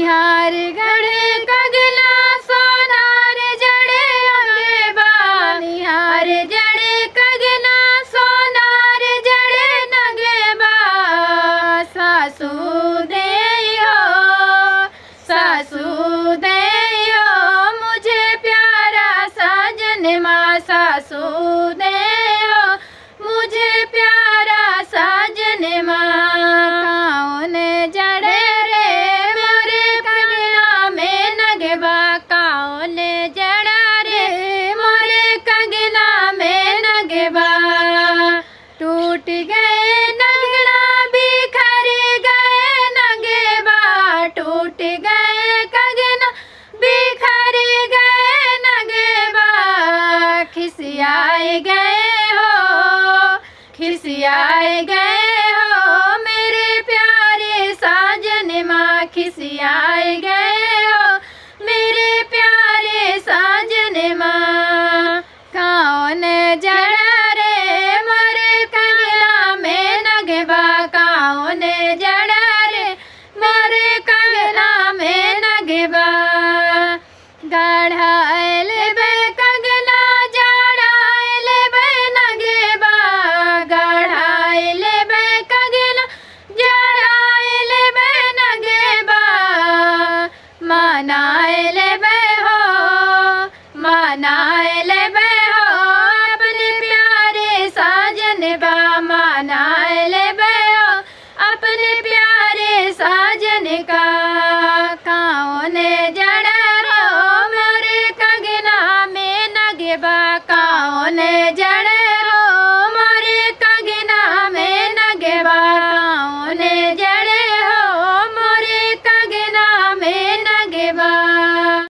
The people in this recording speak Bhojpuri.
निहार गढ़े कगला सोनार जड़े अंगे बा निहार जड़े कगला सोनार जड़े नगे बा सासू दे हो सासू दे हो मुझे प्यारा साजन माँ सासू दे हो मुझे प्यारा साजन माँ कौन जड़े रे मोरे कगला में नगबा कौन जड़ा रे मोरे कगला में नगबा टूट गए नगड़ा बिखर गए नगेबा टूट गए कगना बिखर गए नगेबा खिसियाए गए हो खिसियाए गए हो मेरे प्यारे साजन माँ खिसियाए गए हो मेरे प्यारे साजन माँ कौन जड़ा रे मोरे कगला में नगबा कौन जड़ा रे मोरे कगला में नगबा गढ़ायल बे कगला जड़ायल बे नगबा गढ़ायल बे कगला जड़ायल बे नगबा मनायल बे हो मनायल बे हो अपने प्यारे साजन बा मनायल बे हो अपने प्यारे साजन का कौन जड़ा रो मोरे कगना में नगबा कौन जड़ा